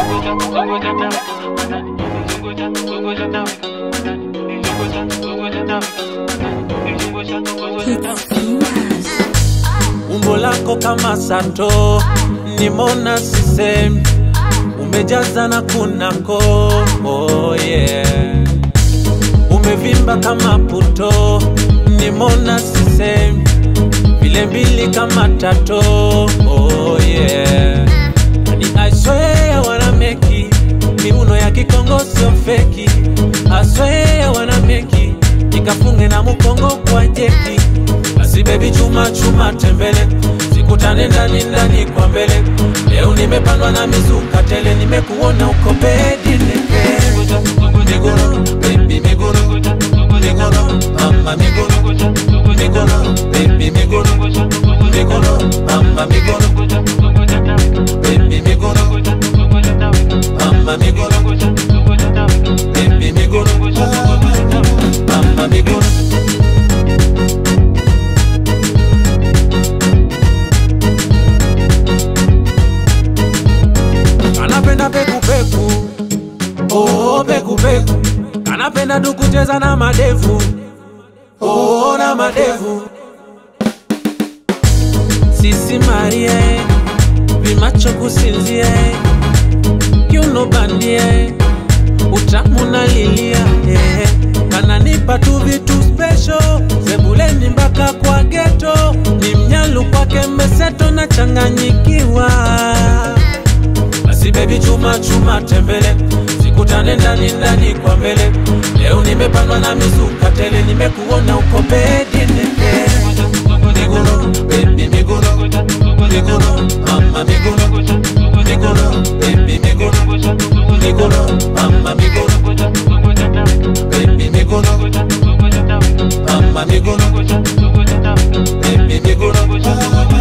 umbo lako kama sato nimona sisemi umejaza na kunako oh yeah. umevimba kama puto nimona sisemi vile mbili kama tato oh yeah. Ni I swear wanna make it. miuno ya kikongo sio feki I swear wanna make it. nikafunge na mukongo kwa jeki basi bebi chuma chuma tembele sikutane ndani ndani kwa mbele leo nimepandwa na mizuka tele nimekuona uko bedi neke migoro baby migoro migoro mama migoro migoro baby migoro migoro mama migoro baby migoro mama migoro baby migoro mama migoro anapenda pekupeku oh, pekupeku anapenda tu kucheza na madevu oh, na madevu sisi marie vimacho kusinzie kiuno bandie utamu nalilia eh. kananipa tu vitu special sebuleni mpaka kwa geto ni mnyalu kwake meseto na changanyikiwa basi bebi chuma chuma tembele sikutane ndani ndani kwa mbele leo nimepandwa na mizuka tele nimekuona uko bedi neke migoro bebi migoro migoro mama migoro migoro bebi migoro migoro mama migoro bebi migoro mama migoro bebi migoro